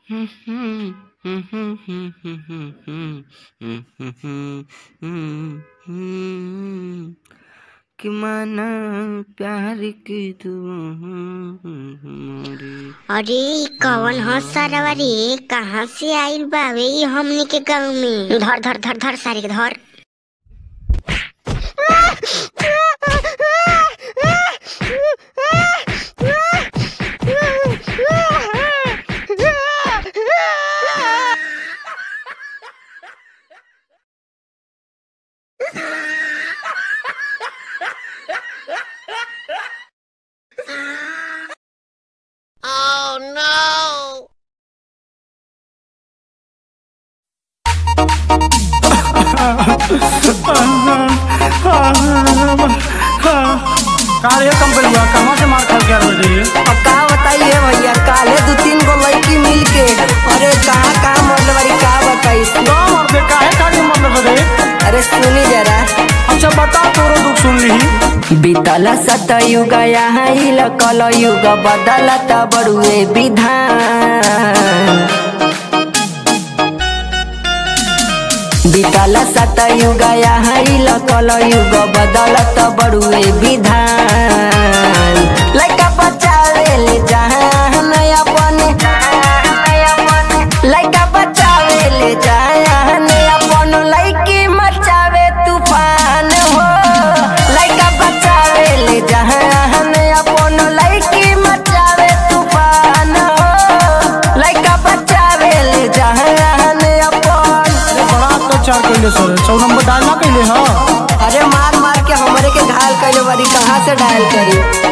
कि माना प्यार की तू मोरी अरे इ कवन ह सरवा रे कहाँ से आइल बावे इ हमनी के गाँव में धर धर धर धर सारे के धर का रे कंपनी कहाँ से मार खा के आ रही है अब का बताइए भैया काले दो तीन गो लड़की मिल के अरे कहाँ कहाँ मरले बारी का बताई गाँव और दे काहे काहे मतलब रे अरे सुनी जरा अच्छा बता तोरो दुख सुन ली बीतल सतयुग यहाँ कल युग बदलत बड़ुए विधान बीतल सतयुग यहाँ कल युग बदलत बड़ुए विधान लड़का बचावे ले जहान अपने लड़का बचावे ले जहान अपन लड़की मचावे तूफान हो लड़का बचावे ले जहान अपन लड़की मचावे तूफान हो लड़का बचावे ले जहान अपन अरे बड़ा अत्याचार कैले सर सौ नंबर डायल ना कैले हाँ अरे मार मार के हमरे के घायल कैले बारी कहाँ से डायल करी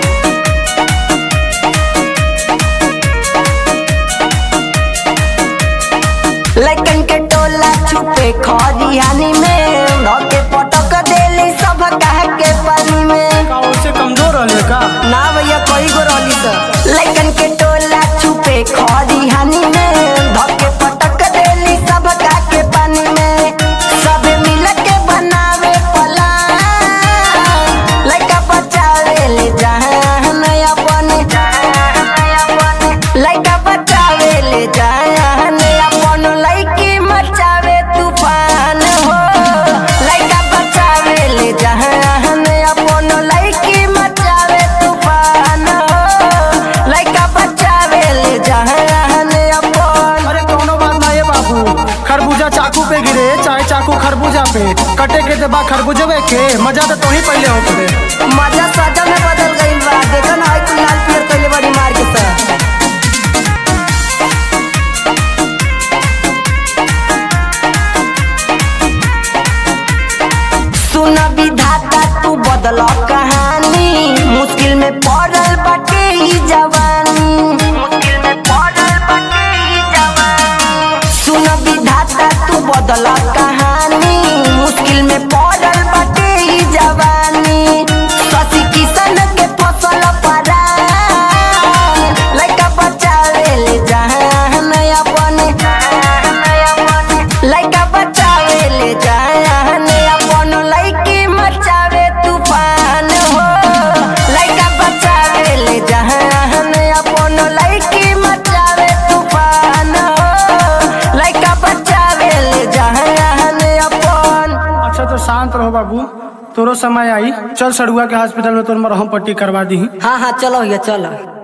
लड़कन के टोला छुपे खरियानी में धके पटक देली सब कह के पानी में का उससे कमजोर रहले का ना भैया कोई गो रहली सर लड़कन के टोला छुपे खरियानी में धके पटक देली सब कह के पानी में सब मिल के बनावे पलान लड़का बचावे ले जहान अपने लड़का बचावे ले जहान अपन लड़की मचावे तूफान हो लड़का बचावे ले जहान अपन लड़की मचावे तूफान हो लड़का बचावे ले जहान अपन अरे कौनो बात ना ये बाबू खरबूजा चाकू पे गिरे चाहे चाकू खरबूजा पे कटे के दबा खरबूजवे के मजा तो तू ही पहले हो करे मजा सजा में बदल गईल बा देखो ना आई कुल लाल पियर कइले बड़ी मार के सर सुन विधाता तू बदल कहानी मुश्किल में पड़ल बाटे ई जवानी मुश्किल में पड़ल बाटे ई जवानी सुन विधाता तू बदल कहानी मुश्किल में पड़ल बाटे ई जवानी शशि किशन के फसल परा लड़का बचावे ले जहान अपने लड़का बचावे ले जहान अपन लड़की मचावे तूफान हो लड़का बचावे ले जहान अपन लड़की मचावे तूफान हो लड़का बचावे ले जहान अपन अच्छा तो शांत रहो बाबू तोरो समय आई चल सड़ुआ के हॉस्पिटल में तोर मरहम पट्टी करवा दी हाँ हाँ चलो भैया चलो